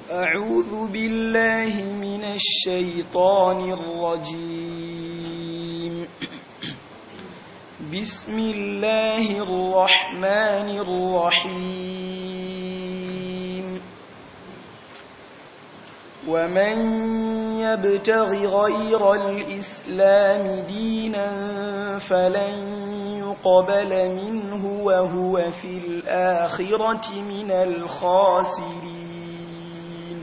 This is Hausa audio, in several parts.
أعوذ بالله من الشيطان الرجيم بسم الله الرحمن الرحيم ومن يبتغ غير الإسلام دينا فلن يقبل منه وهو في الآخرة من الخاسرين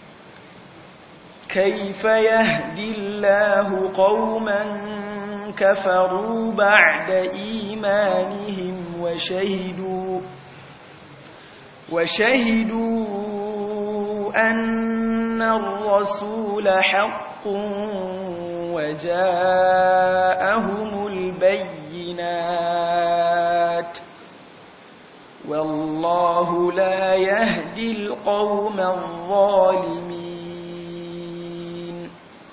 كيف يهدي الله قوما كفروا بعد إيمانهم وشهدوا وشهدوا أن الرسول حق وجاءهم البينات والله لا يهدي القوم الظالمين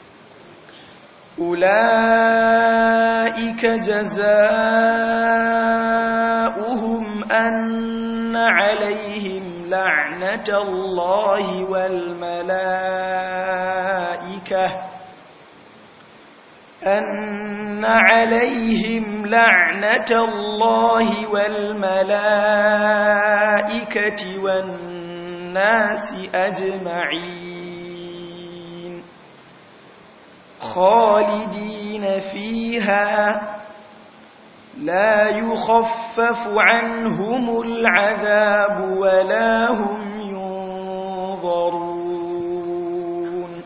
أولئك جزاؤهم أن عليهم لعنة الله والملائكة أن عليهم لعنة الله والملائكة والناس أجمعين خالدين فيها لا يخفف عنهم العذاب ولا هم ينظرون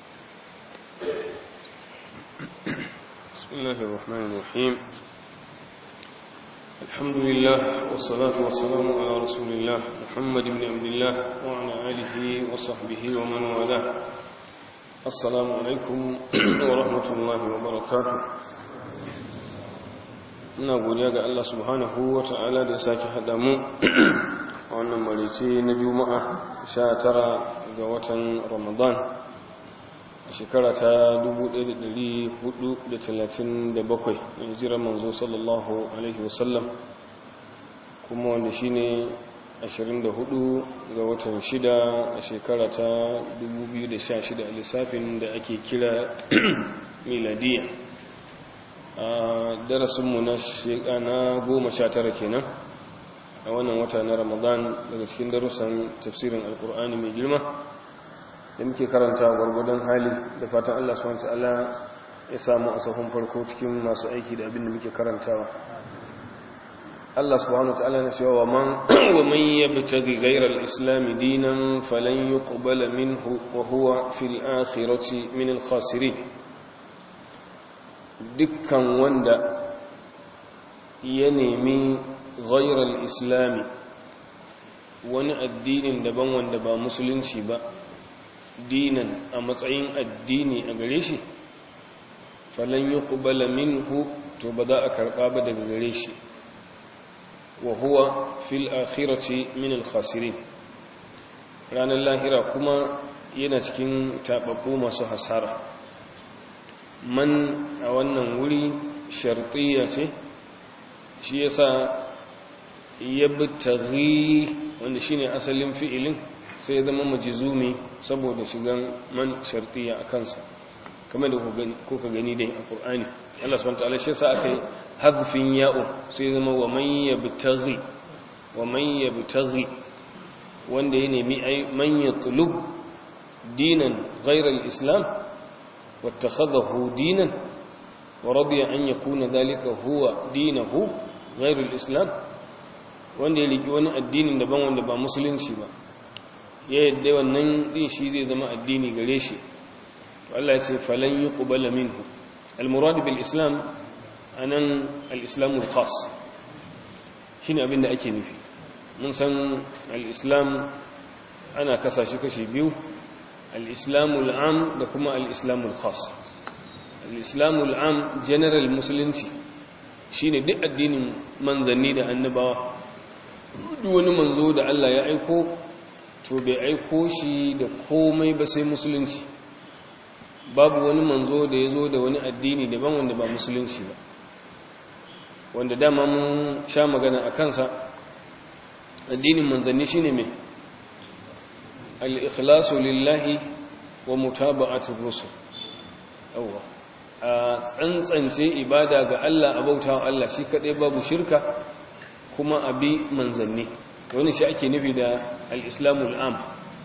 بسم الله الرحمن الرحيم الحمد لله والصلاة والسلام على رسول الله محمد بن عبد الله وعلى آله وصحبه ومن والاه السلام عليكم ورحمة الله وبركاته ina godiya ga Allah subhanahu wa ta'ala da ya sake haɗa mu a wannan marice na juma'a 19 ga watan ramadan a shekara ta 1437 a hijirar manzo sallallahu alaihi wasallam kuma wanda shi ne 24 ga watan 6 a shekara ta 2016 a lissafin da ake kira miladiya a darasinmu na shekana 19 kenan a wannan wata na ramadan daga cikin darussan tafsirin alkur'ani mai girma da muke karanta gwargwadon hali da fatan Allah subhanahu ta'ala ya samu a sahun farko cikin masu aiki da abin da muke karantawa Allah subhanahu ta'ala na cewa man wa man yabtaghi ghayra al-islam dinan falan yuqbala minhu wa huwa fil akhirati min al-khasirin dukkan wanda ya nemi ghayra al-islam wani addinin daban wanda ba musulunci ba dinan a matsayin addini a gare shi falan yi kubala minhu to ba za a karɓa ba daga gare shi wa huwa fil akhirati min al-khasirin ranar lahira kuma yana cikin taɓaɓɓu masu hasara man a wannan wuri shartiya ce shi yasa yabtaghi wanda shine asalin fi'ilin sai zama majizumi saboda shigan man shartiya a kansa kamar da kuka gani dai a Qur'ani Allah subhanahu wataala shi yasa aka yi hadfin ya'u sai zama wa man yabtaghi wa man yabtaghi wanda ya nemi ai man yatlub dinan ghayra al-islam wattakhadahu dinan wa radiya an yakuna dhalika huwa dinahu ghayra al-islam wanda ya riki wani addinin daban wanda ba musulunci ba ya yadda wannan din shi zai zama addini gare shi Allah ya ce falan yuqbala minhu al-murad bil islam anan al-islam al-khas shine abin da ake nufi mun san al-islam ana kasa shi kashi biyu al-islam al-am da kuma al-islam al-khas al-islam al-am general musulunci shine duk addinin manzanni da annabawa duk wani manzo da Allah ya aiko to bai aiko shi da komai ba sai musulunci babu wani manzo da ya zo da wani addini daban wanda ba musulunci ba wanda dama mun sha magana a kansa addinin manzanni shine mai al-ikhlasu lillahi wa mutaba'atir rusul yawa a tsantsance ibada ga Allah a bautawa Allah shi kadai babu shirka kuma abi manzanni wani shi ake nufi da al-islamul am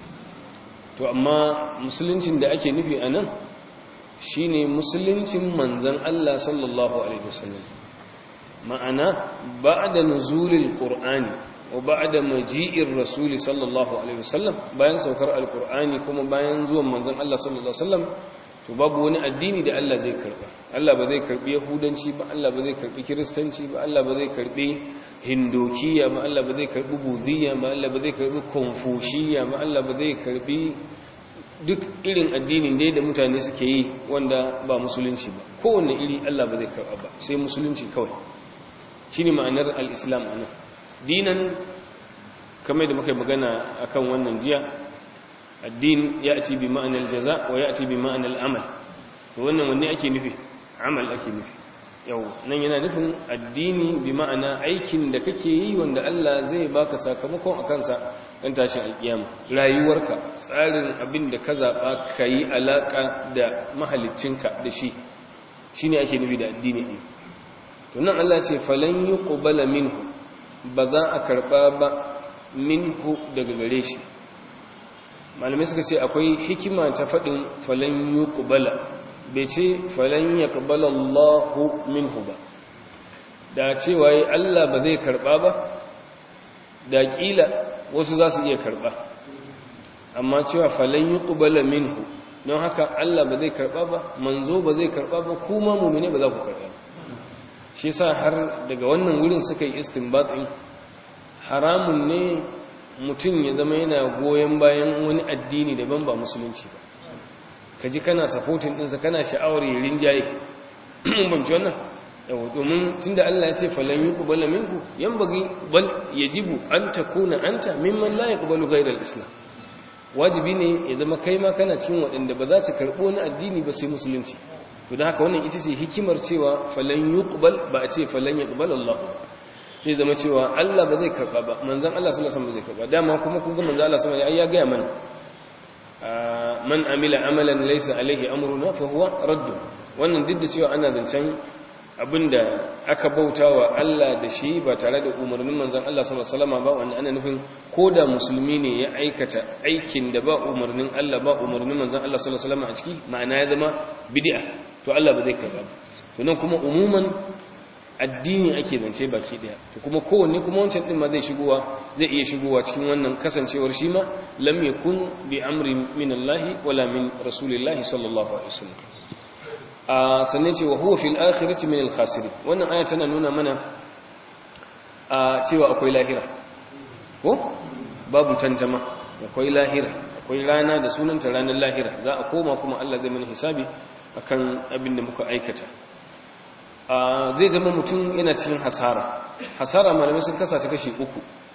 to amma musuluncin da ake nufi anan shine musuluncin manzan Allah sallallahu alaihi wasallam ma'ana ba'da nuzulil qur'ani wa ba'da maji'ir rasuli sallallahu alaihi wasallam bayan saukar alqur'ani kuma bayan zuwan manzan Allah sallallahu alaihi wasallam to babu wani addini da Allah zai karba Allah ba zai karbi yahudanci ba Allah ba zai karbi kiristanci ba Allah ba zai karbi hindokiya ba Allah ba zai karbi budhiya ba Allah ba zai karbi konfushiya ba Allah ba zai karbi duk irin addinin dai da mutane suke yi wanda ba musulunci ba kowanne iri Allah ba zai karba ba sai musulunci kawai shine ma'anar al-islam anan dinan kamar da muka yi magana akan wannan jiya addin ya ci bi ma'anar jaza wa ya ci bi ma'anar amal to wannan wanne ake nufi amal ake nufi yau nan yana nufin addini bi ma'ana aikin da kake yi wanda Allah zai baka sakamakon a kansa dan tashin alkiyama rayuwarka tsarin abin da ka zaba kai alaka da mahaliccinka da shi shine ake nufi da addini ne to nan Allah ce falan yuqbala minhu ba za a karba ba minhu daga gare shi malamai suka ce akwai hikima ta faɗin falan yi ƙubala bai ce falan ya ƙubala Allahu minhu ba da cewa yi Allah ba zai karɓa ba da ƙila wasu za su iya karɓa amma cewa falan yi ƙubala minhu don haka Allah ba zai karɓa ba manzo ba zai karɓa ba kuma mummune ba za ku karɓa shi sa har daga wannan wurin suka yi istinbatin haramun ne mutum ya zama yana goyon bayan wani addini daban ba musulunci ba ka ji kana supporting ɗinsa kana sha'awar yi rinjaye banci wannan yau domin tun da Allah ya ce falon yi ƙubala minku yan bagi bal ya jibu an ta kuna an ta mimman la ya ƙubalu gairar islam wajibi ne ya zama kai ma kana cikin waɗanda ba za su karɓo wani addini ba sai musulunci to da haka wannan ita ce hikimar cewa falon yi ƙubal ba a ce falon ya ƙubal Allah sai zama cewa Allah ba zai karba ba manzon Allah sallallahu alaihi wasallam ba zai karba dama kuma kun ga manzon Allah sallallahu alaihi wasallam ya ga mana man amila amalan laysa alaihi amruna fa huwa radd wannan duk da cewa ana zancen abinda aka bautawa Allah da shi ba tare da umarnin manzon Allah sallallahu alaihi wasallam ba wannan ana nufin koda musulmi ne ya aikata aikin da ba umarnin Allah ba umarnin manzon Allah sallallahu alaihi wasallam a ciki ma'ana ya zama bid'a to Allah ba zai karba ba to nan kuma umuman addini ake zance baki daya to kuma kowanne kuma wancan din ma zai shigowa zai iya shigowa cikin wannan kasancewar shi ma lam yakun bi amri min Allah wala min rasulillahi sallallahu alaihi wasallam a sanne ce wa huwa fil akhirati min al khasirin wannan aya tana nuna mana a cewa akwai lahira ko babu tantama akwai lahira akwai rana da sunanta ranar lahira za a koma kuma Allah zai mana hisabi akan abin da muka aikata zai zama mutum yana cikin hasara hasara malamai sun kasa ta kashi uku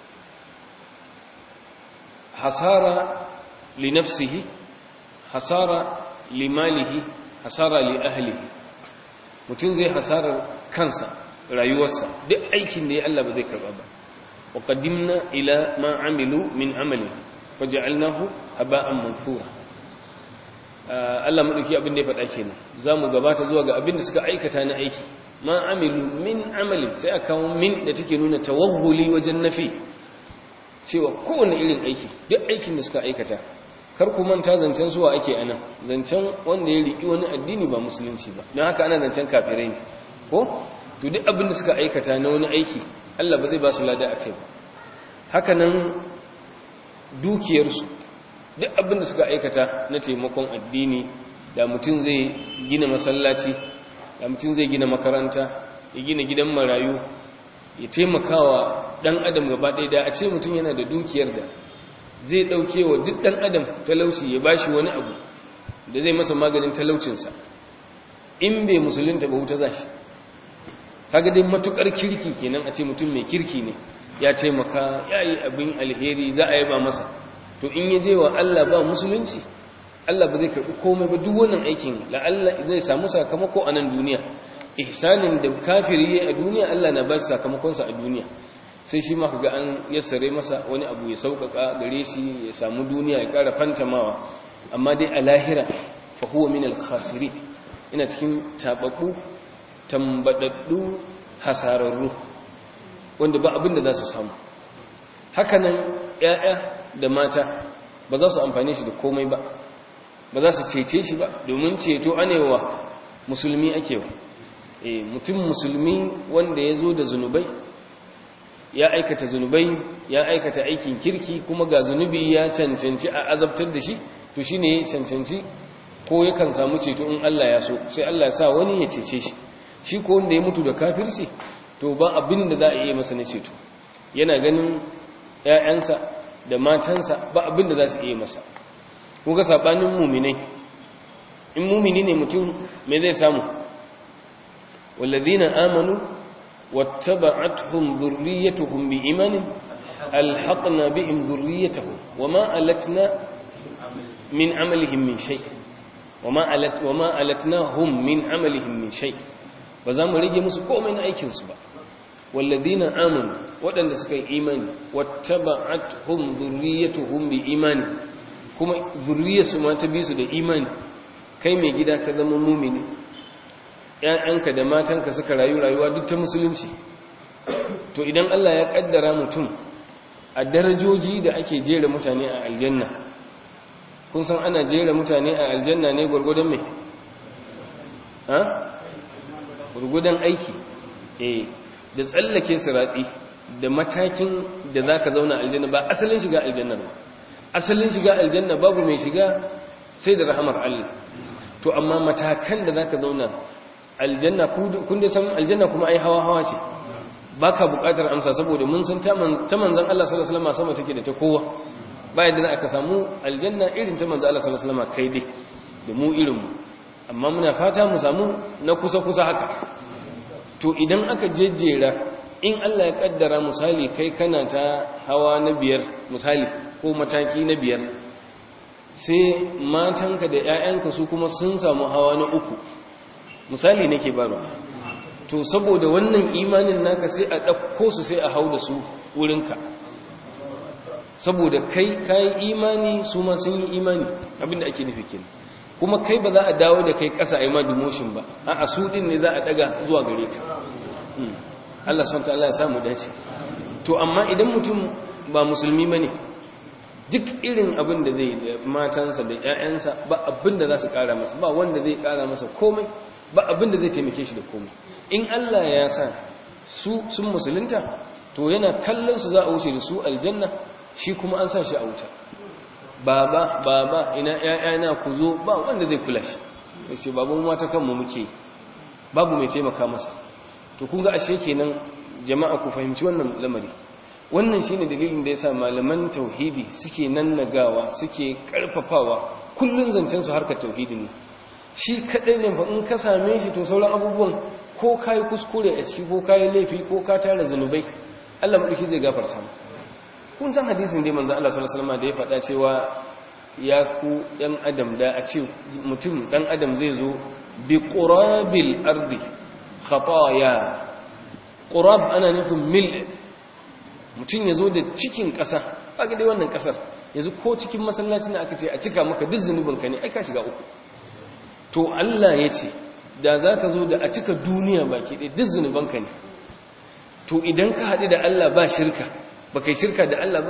hasara li nafsihi hasara li malihi hasara li ahlihi mutum zai hasarar kansa rayuwarsa duk aikin da ya Allah ba zai karba ba wa qaddimna ila ma amilu min amali faj'alnahu haba'an manthura Allah madauki abin da ya faɗa kenan zamu gabata zuwa ga abin da suka aikata na aiki ma amilu min amalin sai aka kawo min da take nuna tawahuli wajen nafi cewa kowane irin aiki duk aikin da suka aikata kar ku manta zancen zuwa ake anan zancen wanda ya riki wani addini ba musulunci ba don haka ana zancen kafirai ne ko to duk abin da suka aikata na wani aiki Allah ba zai ba su lada akai ba haka nan dukiyarsu duk abin da suka aikata na taimakon addini da mutum zai gina masallaci da mutum zai gina makaranta ya gina gidan marayu ya taimakawa dan adam gaba ɗaya da a ce mutum yana da dukiyar da zai ɗauke wa duk ɗan adam talauci ya bashi wani abu da zai masa maganin talaucinsa in bai musulunta ba wuta za shi kaga dai matukar kirki kenan a ce mutum mai kirki ne ya taimaka ya yi abin alheri za a yi ba masa to in ya je wa Allah ba musulunci Allah ba zai karɓi komai ba duk wannan aikin la'alla zai samu sakamako a nan duniya ihsanin da kafiri yayi a duniya Allah na ba shi sakamakonsa a duniya sai shi ma ga an yassare masa wani abu ya sauƙaƙa gare shi ya samu duniya ya ƙara fantamawa amma dai a lahira fa huwa min al-khasirin ina cikin tababbu tambadaddu hasararru wanda ba abin da za su samu hakanan ƴaƴa da mata ba za su amfane shi da komai ba ba za su cece shi ba domin ceto anewa musulmi ake wa e, mutum musulmi wanda ya zo da zunubai ya aikata zunubai ya aikata aikin kirki kuma ga zunubi ya cancanci a azabtar da shi to shi ne ya cancanci ko yakan samu ceto in Allah ya so sai Allah ya sa wani ya cece shi shi ko wanda ya mutu da kafirci to ba abin da za a iya masa na ceto yana ganin ‘ya'yansa da matansa ba abin da za su iya masa kuka saɓanin muminai in mumini ne mutum mai zai samu wallazina amanu wattaba'atuhum dhurriyyatuhum biimanin alhaqna bihim dhurriyyatahum wama alatna min amalihim min shay wama alat wama alatnahum min amalihim min shay ba za mu rage musu komai na aikin su ba wallazina amanu waɗanda suka yi imani wattaba'atuhum dhurriyyatuhum biimanin kuma zurriyarsu ma ta bi su da imani kai mai gida ka zama mumini ‘ya'yanka da matanka suka rayu rayuwa duk ta musulunci to idan Allah ya ƙaddara mutum a darajoji da ake jera mutane a aljanna kun san ana jera mutane a aljanna ne gwargwadon mai ha? gwargwadon aiki eh da tsallake siraɗi da matakin da za ka zauna aljanna ba asalin shiga aljanna ba asalin shiga aljanna babu mai shiga sai da rahamar Allah to amma matakan da zaka zauna aljanna kun dai san aljanna kuma ai hawa hawa ce baka bukatar amsa saboda mun san ta manzon Allah sallallahu alaihi wasallam sama take da ta kowa ba yadda aka samu aljanna irin ta manzon Allah sallallahu alaihi wasallam kai dai da mu irin mu amma muna fata mu samu na kusa kusa haka to idan aka jejjera in Allah ya kaddara misali kai kana ta hawa na biyar misali ko mataki na biyar sai matanka da 'ya'yanka su kuma sun samu hawa na uku misali nake baro to saboda wannan imanin naka sai a ɗauko su sai a hau da su wurinka saboda kai kayi imani su ma sun yi imani abinda ake nufi kenan kuma kai ba za a dawo da kai ƙasa a yi ma demotion ba a su ɗin ne za a ɗaga zuwa gare ka Allah swt Allah ya samu dace to amma idan mutum ba musulmi ba ne duk irin abin da zai da matansa da 'ya'yansa ba abin da za su kara masa ba wanda zai kara masa komai ba abin da zai taimake shi da komai in Allah ya sa su sun musulunta to yana kallon su za a wuce da su aljanna shi kuma an sa shi a wuta baba baba ina 'ya'yana ku zo ba wanda zai kula shi sai babu mata kanmu muke babu mai taimaka masa to kun ga ashe kenan jama'a ku fahimci wannan lamari wannan shine dalilin da yasa malaman tauhidi suke nannagawa suke karfafawa kullun zancen su harkar tauhidi ne shi kadai ne fa in ka same shi to sauran abubuwan ko kai kuskure a ciki ko kai laifi ko ka tara zanubai Allah madauki zai gafarta mu kun san hadisin da manzo Allah sallallahu alaihi wasallam da ya faɗa cewa ya ku ɗan adam da a ce mutum ɗan adam zai zo bi qurabil ardi khataya qurab ana nufin mil mutum ya zo da cikin ƙasa aka dai wannan ƙasar yanzu ko cikin masallacin da aka ce a cika maka duk zunubinka ne aika shiga uku to Allah ya ce da za ka zo da a cika duniya baki ɗaya duk zunubanka ne to idan ka haɗu da Allah ba shirka ba kai shirka da Allah ba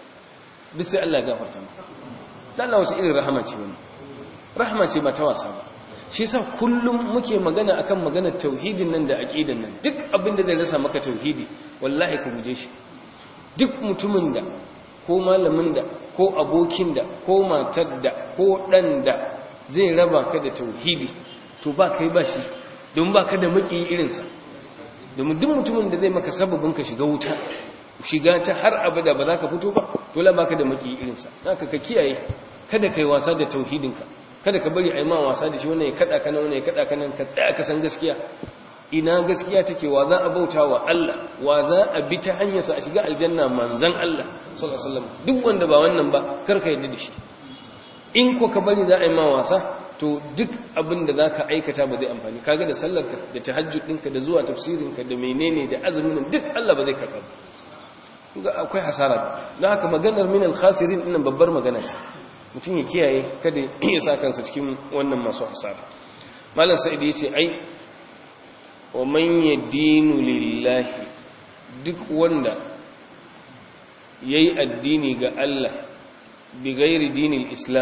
duk sai Allah gafarta ma ta Allah wasu irin rahama ce wani rahama ce ba ta wasa ba shi yasa kullum muke magana akan maganar tauhidin nan da aqidan nan duk abin da zai rasa maka tauhidi wallahi ka guje shi duk mutumin da ko malamin da ko abokin da ko matar da ko dan da zai raba ka da tauhidi to ba kai ba shi don ba ka da maki irinsa domin duk mutumin da zai maka sababin ka shiga wuta shiga ta har abada ba za ka fito ba dole ba ka da maki irinsa haka ka kiyaye kada kai wasa da tauhidinka kada ka bari a yi ma wasa da shi wannan ya kada ka nan wannan ya kada ka nan ka tsaya ka san gaskiya ina gaskiya take wa za a bauta wa Allah wa za a bi ta hanyarsa a shiga aljanna manzan Allah sallallahu alaihi wasallam duk wanda ba wannan ba karka yadda da shi in ko ka bari za a yi ma wasa to duk abin da zaka aikata ba zai amfani kaga da sallarka da tahajjud ɗinka da zuwa tafsirinka da menene da azumin duk Allah ba zai karɓa akwai hasara don haka maganar min al-khasirin ɗinnan babbar magana ce mutum ya kiyaye kada ya sa kansa cikin wannan masu hasara malam sa'id ya ce ai wa man yadinu lillahi duk wanda yayi addini ga Allah bi ghairi dinil islam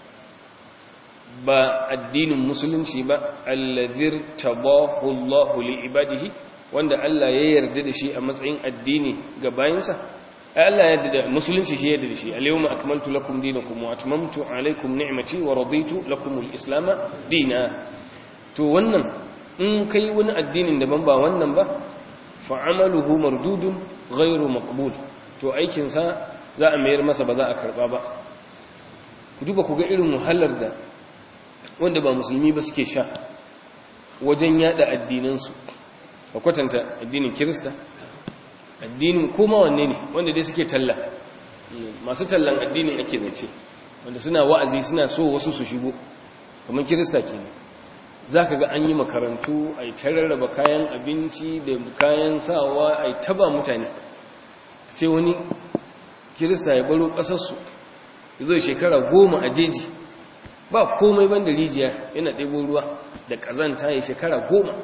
ba addinin musulunci ba allazir tabahu Allahu li ibadihi wanda Allah ya yarda da shi a matsayin addini ga bayinsa ai Allah ya yarda da musulunci shi ya yarda da shi al-yawma akmaltu lakum dinakum wa atmamtu alaykum ni'mati wa raditu lakum al-islam dina to wannan in kai wani addinin daban ba wannan ba fa amaluhu mardudun ghairu maqbul to aikin sa za a mayar masa ba za a karba ba ku duba ku ga irin wahalar da wanda ba musulmi ba suke sha wajen yada addinansu a kwatanta addinin kirista addinin koma wanne ne wanda dai suke talla masu tallan addinin ake zance wanda suna wa'azi suna so wasu su shigo kamar kirista ke ne za ka ga an yi makarantu a yi tararraba kayan abinci da kayan sawa a yi taba mutane ce wani kirista ya baro ƙasarsu ya zo shekara goma a jeji ba komai ban da rijiya yana ɗebo ruwa da ƙazanta ya shekara goma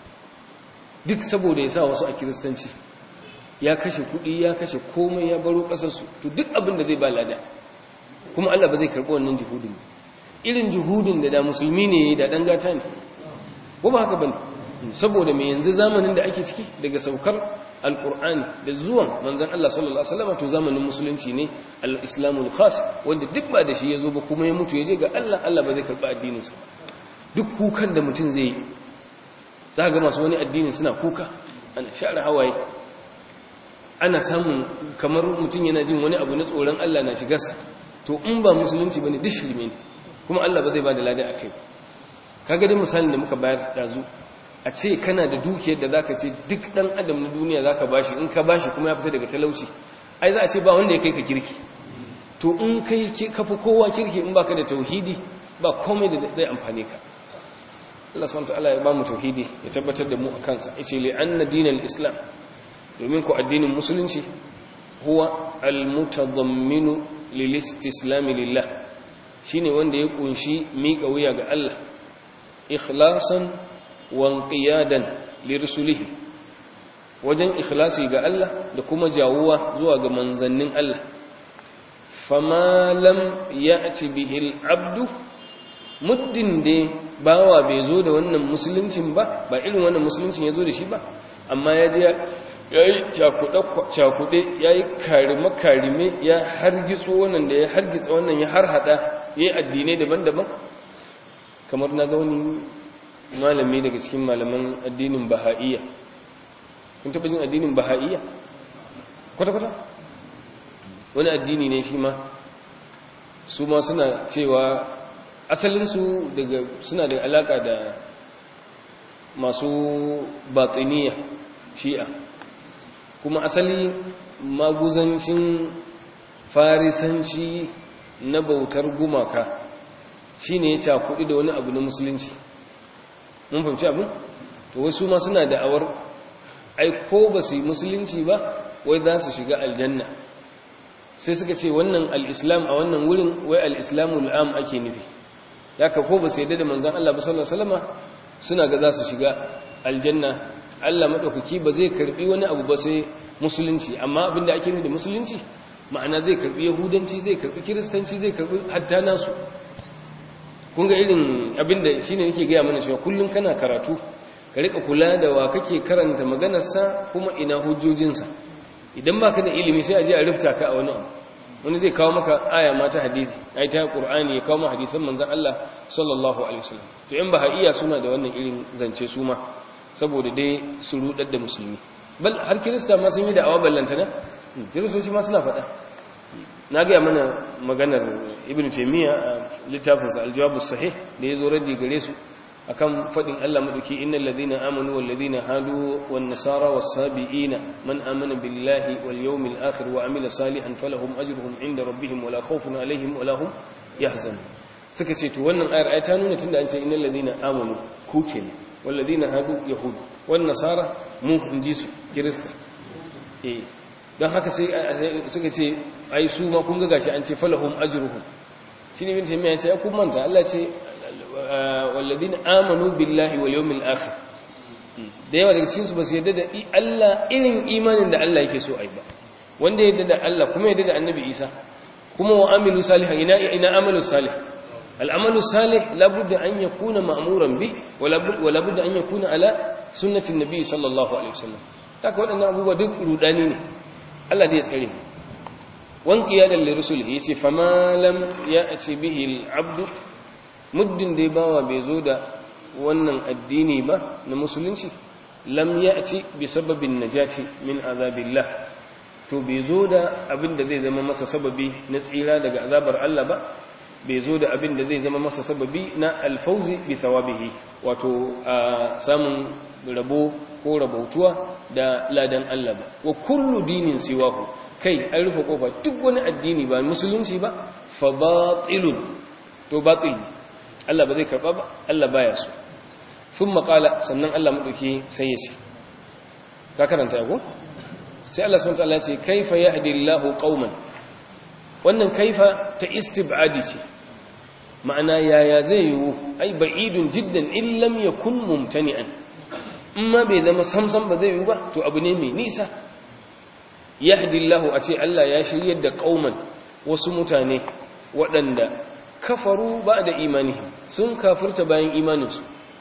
duk saboda ya sa wasu a kiristanci ya kashe kuɗi ya kashe komai ya baro ƙasarsu to duk abin da zai ba lada kuma Allah ba zai karɓi wannan juhudin irin juhudin da da musulmi ne da ɗan gata ne ko ba haka bane saboda mai yanzu zamanin da ake ciki daga saukar alkur'ani da zuwan manzan Allah sallallahu Alaihi wasallam to zamanin musulunci ne al-islamul khas wanda duk ba da shi ya zo ba kuma ya mutu ya je ga Allah Allah ba zai karɓi addininsa duk kukan da mutum zai yi za ga masu wani addinin suna kuka ana share hawaye ana samun kamar mutum yana jin wani abu na tsoron Allah na shigarsa to in ba musulunci bane duk shirme ne kuma Allah ba zai ba da lada akai ba kaga dai misalin da muka bayar dazu a ce kana da dukiyar da zaka ce duk dan adam na duniya zaka bashi in ka bashi kuma ya fita daga talauci ai za a ce ba wanda ya kai ka kirki to in kai ka fi kowa kirki in baka da tauhidi ba komai da zai amfane ka Allah subhanahu wataala ya ba mu tauhidi ya tabbatar da mu a kansa yace li anna dinal islam domin ku addinin musulunci huwa almutadamminu lil istislam lillah shine wanda ya kunshi miƙa wuya ga Allah ikhlasan wanqiyadan lirsulihi wajen ikhlasi ga Allah da kuma jawuwa zuwa ga manzannin Allah fama lam ya'ti bihi al-abdu muddin da bawa bai zo da wannan musuluncin ba ba irin wannan musuluncin ya zo da shi ba amma ya je yayi cakuɗe yayi karime karime ya hargitso wannan da ya hargitsa wannan ya harhada yayi addinai daban-daban kamar na ga wani malami daga cikin malaman addinin baha'iyya kun taɓa jin addinin baha'iyya kwata-kwata wani addini ne shi ma su ma suna cewa asalinsu daga suna da alaka da masu batsiniya shi'a kuma asali maguzancin farisanci na bautar gumaka shine ya cakuɗi da wani abu na musulunci mun fahimci abin to wasu ma suna da'awar ai ko ba su yi musulunci ba wai za su shiga aljanna sai suka ce wannan al'islam a wannan wurin wai al'islamu al'am ake nufi ya ka ko ba su yadda da manzan Allah ba sallallahu alaihi suna ga za su shiga aljanna Allah maɗaukaki ba zai karɓi wani abu ba sai musulunci amma abinda ake nufi da musulunci ma'ana zai karɓi yahudanci zai karɓi kiristanci zai karɓi hatta nasu kun ga irin abinda shine nake gaya mana cewa kullum kana karatu ka rika kula da wa kake karanta maganarsa kuma ina hujjojinsa idan baka da ilimi sai a je a rufta ka a wani abu wani zai kawo maka aya ma ta hadisi ai ta qur'ani ya kawo maka hadisan manzon Allah sallallahu alaihi wasallam to in ba iya suna da wannan irin zance su ma saboda dai su rudar da musulmi bal har kirista ma sun yi da awa ballantana kiristoci ma suna faɗa na gaya mana maganar ibn taymiya a littafinsa aljawabu sahih da ya zo raddi gare su akan fadin Allah madauki innal ladina amanu wal ladina hadu wan nasara was sabiina man amana billahi wal yawmil akhir wa amila salihan falahum ajruhum inda rabbihim wala khawfun alaihim wala hum yahzanun suka ce to wannan ayar ai ta nuna tunda an ce innal ladina amanu ku kenan wal ladina hadu yahud wan nasara mu inji su kirista eh don haka sai suka ce ai su ma kun ga gashi an ce falahum ajruhum shine bin taymiya ya ce ya kun manta Allah ce walladina amanu billahi wal yawmil akhir da yawa daga cikin su ba su yarda da Allah irin imanin da Allah yake so ai ba wanda ya yarda da Allah kuma ya yarda da Annabi Isa kuma wa amilu salihan ina ina amalu salih al'amalu salih labudda an yakuna ma'muran bi wa labudda an yakuna ala sunnatin nabi sallallahu alaihi wasallam haka waɗannan abubuwa duk rudani ne Allah zai tsare mu wan qiyadan li rusulihi yace fama lam ya'ti bihi al-abd muddin da bawa bai zo da wannan addini ba na musulunci lam ya'ti bi sababin najati min azabillah to bai zo da abin da zai zama masa sababi na tsira daga azabar Allah ba bai zo da abin da zai zama masa sababi na alfauzi bi thawabihi wato samun rabo ko rabautuwa da ladan Allah ba wa kullu dinin siwahu kai an rufe kofa duk wani addini ba musulunci ba fa batilun to batil Allah ba zai karba ba Allah baya so thumma qala sannan Allah madauki sai ya ce ka karanta ko sai Allah subhanahu wa ta'ala ya ce kaifa yahdi Allahu qauman wannan kaifa ta istibadi ce ma'ana yaya zai yiwu ai ba'idun jiddan illam yakun mumtani'an amma bai zama samsam ba zai yiwu ba to abu ne mai nisa yahdillahu a ce Allah ya shiryar da qauman wasu mutane waɗanda kafaru ba da imani sun kafirta bayan imaninsu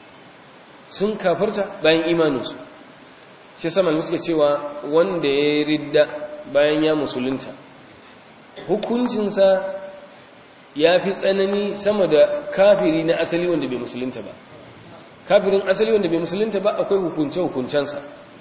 sun kafirta bayan imaninsu shi sama suke cewa wanda ya ridda bayan ya musulunta hukuncinsa ya fi tsanani sama da kafiri na asali wanda bai musulunta ba kafirin asali wanda bai musulunta ba akwai hukunce-hukuncensa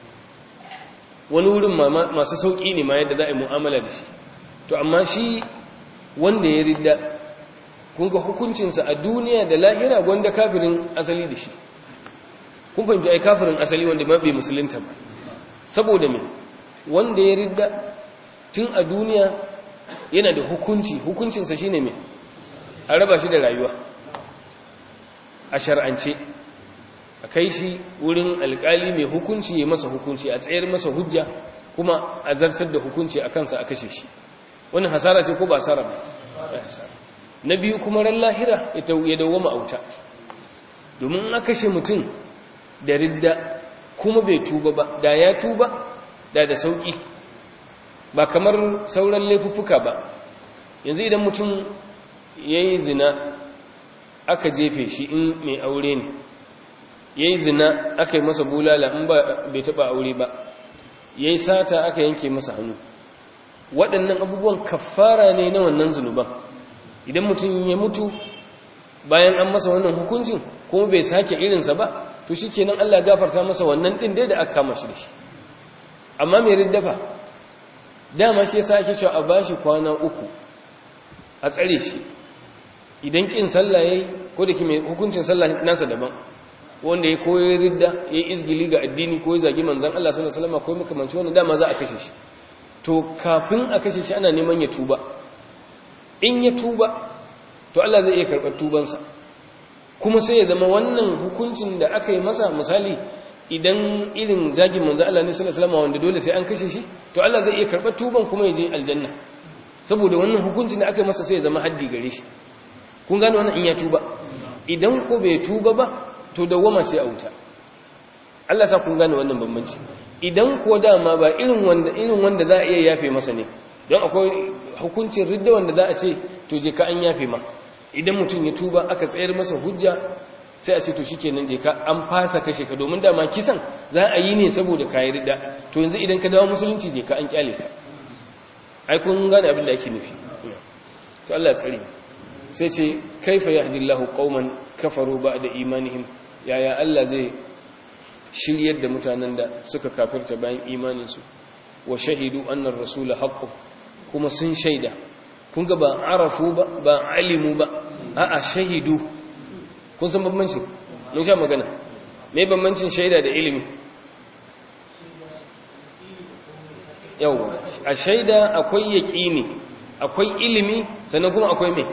wani wurin masu sauƙi ne ma yadda za a yi mu'amala da shi to amma shi wanda ya ridda kun ga hukuncinsa a duniya da lahira wanda kafirin asali da shi kun fahimci ai kafirin asali wanda ma bai musulunta ba saboda me wanda ya ridda tun a duniya yana da hukunci hukuncinsa shine me a raba shi da rayuwa a shar'ance a kai shi wurin alkali mai hukunci ya masa hukunci a tsayar masa hujja kuma a zartar da hukunci a kansa a kashe shi wani hasara ce ko ba hasara ba na biyu kuma ran lahira ya dawwama auta domin a kashe mutum da ridda kuma bai tuba ba da ya tuba da da sauki ba kamar sauran laifuffuka ba yanzu idan mutum ya yi zina aka jefe shi in mai aure ne ya yi zina aka yi masa bulala in ba bai taɓa aure ba ya yi sata aka yanke masa hannu waɗannan abubuwan kafara ne na wannan zunuban idan mutum ya mutu bayan an masa wannan hukuncin kuma bai sake irinsa ba to shi kenan Allah gafarta masa wannan ɗin dai da aka kama shi da shi amma mai riddafa dama shi yasa ake cewa a bashi kwana uku a tsare shi idan kin sallah yayi ko da mai hukuncin sallah nasa daban wanda ya koyi ridda yayi izgili ga addini ko ya zagi manzon Allah sallallahu alaihi wasallam ko makamanci wannan dama za a kashe shi to kafin a kashe shi ana neman ya tuba in ya tuba to Allah zai iya karɓar tubansa kuma sai ya zama wannan hukuncin da aka yi masa misali idan irin zagin manzo Allah ne sallallahu alaihi wasallam wanda dole sai an kashe shi to Allah zai iya karɓar tuban kuma ya je aljanna saboda wannan hukuncin da aka yi masa sai ya zama haddi gare shi kun gane wannan in ya tuba idan ko bai tuba ba to dawwama sai a wuta Allah sa kun gane wannan bambanci idan ko dama ba irin wanda irin wanda za a iya yafe masa ne don akwai hukuncin ridda wanda za a ce to je ka an yafe ma idan mutum ya tuba aka tsayar masa hujja sai a ce to shikenan je ka an fasa kashe ka domin dama kisan za a yi ne saboda kayi ridda to yanzu idan ka dawo musulunci je ka an kyale ka ai kun gane abin da ake nufi to Allah ya tsare sai ce kaifa yahdillahu qauman kafaru ba'da imanihim yaya Allah zai shiryar da mutanen da suka kafirta bayan imaninsu wa shahidu annar rasula haqqu kuma sun shaida kun ga ba arafu ba ba alimu ba a'a shahidu kun san bambanci mun sha magana me bambancin shaida da ilimi yawa a shaida akwai yaqini akwai ilimi sannan kuma akwai me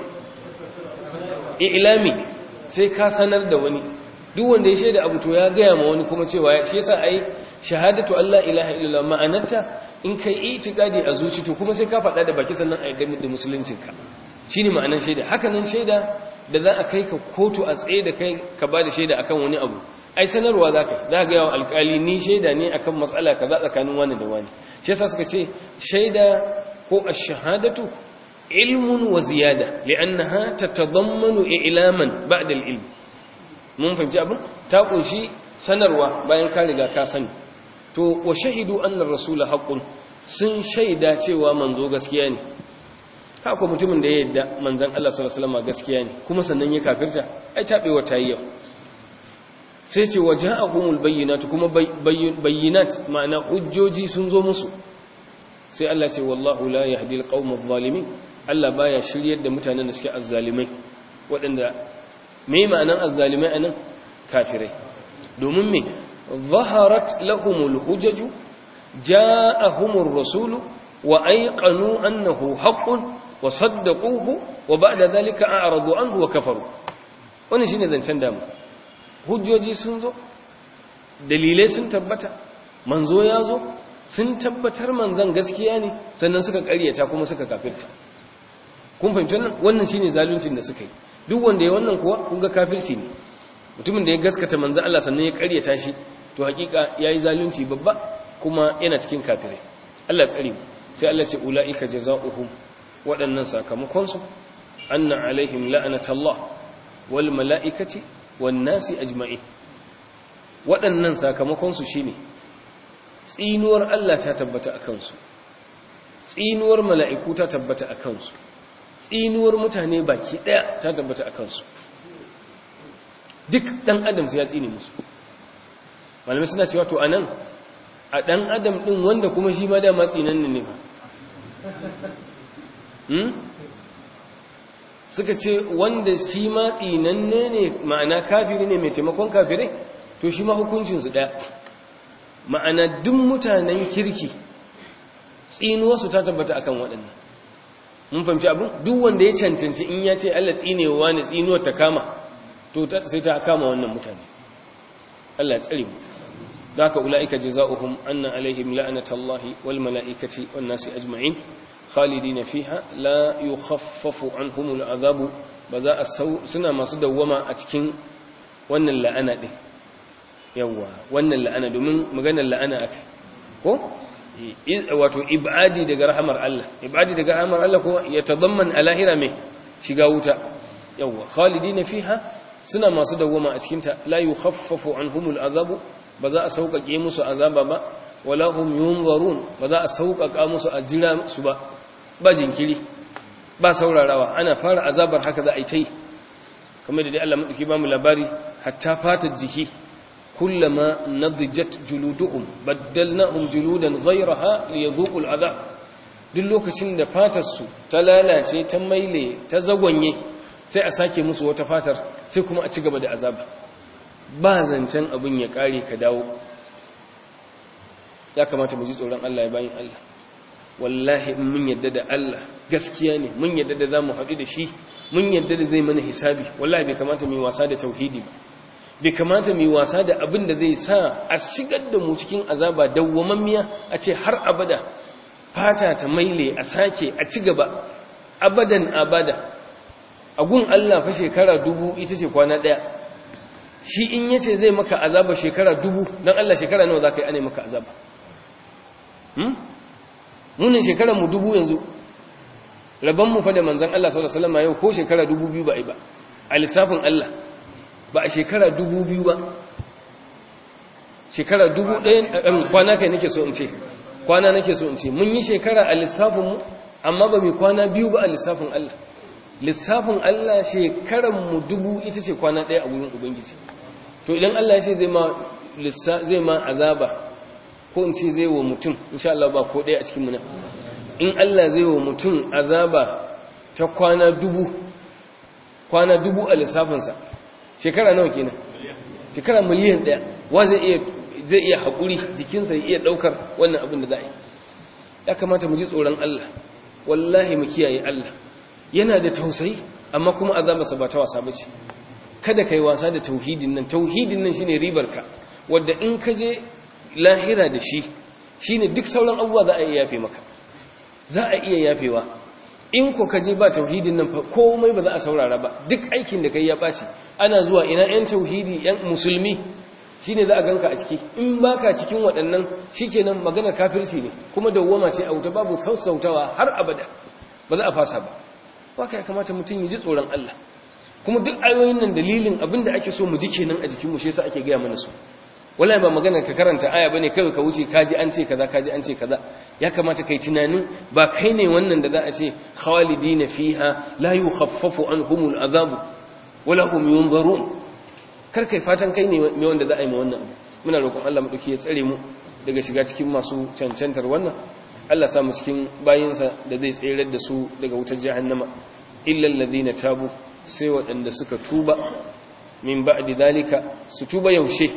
ilami sai ka sanar da wani duk wanda ya shaida abu to ya gaya ma wani kuma cewa shi yasa ai shahadatu Allah ilaha illallah ma'anarta in kai itikadi a zuci to kuma sai ka faɗa da baki sannan a yi da musuluncinka shi ne ma'anar shaida hakanan shaida da za a kai ka kotu a tsaye da kai ka ba da shaida akan wani abu ai sanarwa za ka za ga yawan alkali ni shaida ne akan matsala kaza tsakanin wani da wani shi yasa suka ce shaida ko ash-shahadatu ilmun wa ziyada li'annaha tatadammanu i'laman ba'da al-ilm mun fahimci abin ta kunshi sanarwa bayan ka riga ka sani to wa shahidu anna ar-rasula haqqun sun shaida cewa manzo gaskiya ne haka mutumin da ya yadda manzan Allah sallallahu alaihi wasallam gaskiya ne kuma sannan ya kafirta ai tabewa ta yi yau sai ce waja'ahumul bayyinatu kuma bayyinat ma'ana hujjoji sun zo musu sai Allah ce wallahu la yahdi alqawma adh-dhalimin Allah baya shiryar da mutanen da suke azzalimai waɗanda me ma'anan azzalimai anan kafirai domin me zaharat lahumul hujaju ja'ahumur rasulu wa ayqanu annahu haqqun wa saddaquhu wa ba'da dhalika a'radu anhu wa kafaru wannan shine zancen damu hujjoji sun zo dalilai sun tabbata manzo ya zo sun tabbatar manzan gaskiya ne sannan suka ƙaryata kuma suka kafirta kun fahimci wannan wannan shine zaluncin da suka yi duk wanda ya wannan kuwa kun ga kafirci ne mutumin da ya gaskata manzan Allah sannan ya ƙaryata shi to hakika yayi zalunci babba kuma yana cikin kafirai Allah tsare mu sai Allah ce ulaika jazaohum waɗannan sakamakon su anna alaihim la'natullah wal mala'ikati wan nasi ajma'in waɗannan sakamakon su shine tsinuwar Allah ta tabbata akan su tsinuwar mala'iku ta tabbata akan su tsinuwar mutane baki daya ta tabbata akan su duk dan adam sai ya tsine musu malamai suna cewa to anan a dan adam din wanda kuma shi ma da matsinan ne ba hmm? suka ce wanda shi ma tsinanne ne ma'ana kafiri ne mai taimakon kafirai to shi ma hukuncinsu ɗaya ma'ana duk mutanen kirki tsinuwarsu ta tabbata akan waɗannan mun fahimci abin duk wanda ya cancanci in ya ce Allah tsinewa ne tsinuwar ta kama to sai ta kama wannan mutane Allah ya tsare mu da haka ula'ika jaza'uhum anna alaihim la'natullahi wal mala'ikati wan nasi ajma'in khalidina fiha la yukhaffafu anhumul azabu ba za a suna masu dawwama a cikin wannan la'ana din yawa wannan la'ana domin maganar la'ana akai ko wato ibadi daga rahamar Allah ibadi daga rahamar Allah kuma ya tadamman alahira mai shiga wuta yawa khalidina fiha suna masu dawwama a cikin ta la yukhaffafu anhumul azabu ba za a sauƙaƙe musu azaba ba wala hum yunzarun ba za a sauƙaƙa musu a jira su ba ba jinkiri ba saurarawa ana fara azabar haka za a yi ta yi kamar da dai Allah maɗauki ba mu labari hatta fatar jiki kullama nadijat juluduhum baddalnahum juludan ghayraha liyadhuqul azab duk lokacin da fatar su ta lalace ta maile ta zagwanye sai a sake musu wata fatar sai kuma a ci gaba da azaba ba zancen abin ya kare ka dawo ya kamata mu ji tsoron Allah ya bayin Allah wallahi in mun yadda da Allah gaskiya ne mun yadda da zamu haɗu da shi mun yadda da zai mana hisabi wallahi bai kamata mu yi wasa da tauhidi ba bai kamata mu yi wasa da abin da zai sa a shigar da mu cikin azaba dawwamammiya a ce har abada fata ta maile a sake a ci gaba abadan abada a gun Allah fa shekara dubu ita ce kwana ɗaya shi in yace zai maka azaba shekara dubu don Allah shekara nawa za ka yi ane maka azaba munin shekara mu dubu yanzu mu fa da manzan Allah sallallahu alaihi wasallam yau ko shekara dubu biyu ba ai ba a lissafin Allah ba a shekara dubu biyu ba shekara dubu ɗaya kwana kai nake so in ce kwana nake so in ce mun yi shekara a lissafin mu amma ba mai kwana biyu ba a lissafin Allah lissafin Allah shekaran mu dubu ita ce kwana ɗaya a wurin ubangiji to idan Allah ya ce zai ma zai ma azaba ko in ce zai wa mutum insha Allah ba ko ɗaya a cikin muna in Allah zai wa mutum azaba ta kwana dubu kwana dubu a lissafinsa shekara nawa kenan shekara miliyan ɗaya wa zai iya zai iya haƙuri jikinsa ya iya ɗaukar wannan abin da za a yi ya kamata mu ji tsoron Allah wallahi mu kiyaye Allah yana da tausayi amma kuma azabarsa ba ta wasa ba ce kada ka yi wasa da tauhidin nan tauhidin nan shine ribarka wadda in ka je lahira da shi shine duk sauran abubuwa za a iya yafe maka za a iya yafewa in ko ka je ba tauhidin nan fa komai ba za a saurara ba duk aikin da kai ya ɓaci ana zuwa ina yan tauhidi yan musulmi shine za a ganka a ciki in baka cikin waɗannan shikenan maganar kafirci ne kuma dawwama ce a wuta babu sassautawa har abada ba za a fasa ba haka ya kamata mutum ya ji tsoron Allah kuma duk ayoyin nan dalilin abinda ake so mu ji kenan a jikin mu shi yasa ake gaya mana su wallahi ba maganar ka karanta aya bane kai ka wuce kaji an ce kaza kaji an ce kaza ya kamata kai tunanin ba kai ne wannan da za a ce khalidina fiha la yukhaffafu anhumul azabu wala hum yunzarun kar kai fatan kai ne mai wanda za a yi ma wannan muna roƙon Allah madauki ya tsare mu daga shiga cikin masu cancantar wannan Allah sa mu cikin bayinsa da zai tsere da su daga wutar jahannama illa alladhina tabu sai waɗanda suka tuba min ba'di dalika su tuba yaushe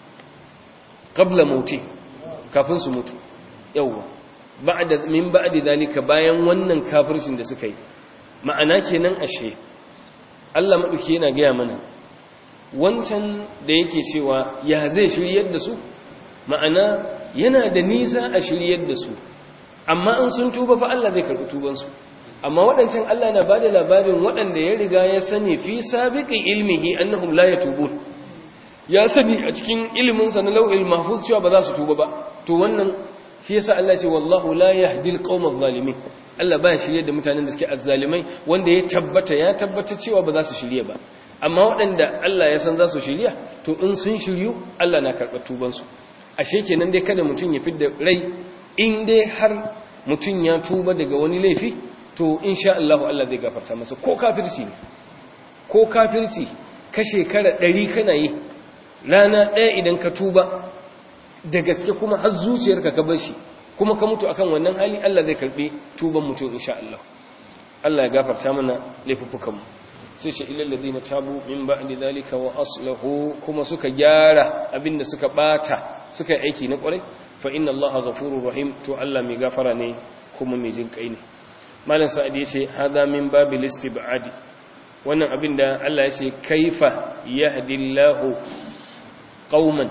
qabla mauti kafin su mutu yawa ba'da min ba'di dalika bayan wannan kafircin da suka yi ma'ana kenan ashe Allah madauki yana gaya mana wancan da yake cewa ya zai shiryar da su ma'ana yana da nisa a shiryar da su amma in sun tuba fa Allah zai karɓi tubansu amma waɗancan Allah na bada labarin waɗanda ya riga ya sani fi sabiqin ilmihi annahum la yatubun ya sani a cikin ilimin sa na lauhil mahfuz cewa ba za su tuba ba to wannan shi yasa Allah ya ce wallahu la yahdi alqawma adh-dhalimin Allah ba ya shirye da mutanen da suke azzalimai wanda ya tabbata ya tabbata cewa ba za su shirye ba amma waɗanda Allah ya san za su shirya to in sun shiryu Allah na karɓar tubansu ashe kenan dai kada mutum ya fidda rai in dai har mutum ya tuba daga wani laifi to insha Allah Allah zai gafarta masa ko kafirci ne ko kafirci ka shekara ɗari kana yi rana ɗaya idan ka tuba da gaske kuma har zuciyarka ka bar shi kuma ka mutu akan wannan hali Allah zai karɓi tuban mutum insha Allah Allah ya gafarta mana laifuffukanmu sai shi ilal ladina tabu min ba'di zalika wa aslahu kuma suka gyara abinda suka bata suka yi aiki na kwarai fa inna allaha ghafurur rahim to Allah mai gafara ne kuma mai jin kai ne malam sa'id yace hada min babil istibadi wannan abinda Allah yace kaifa yahdillahu qauman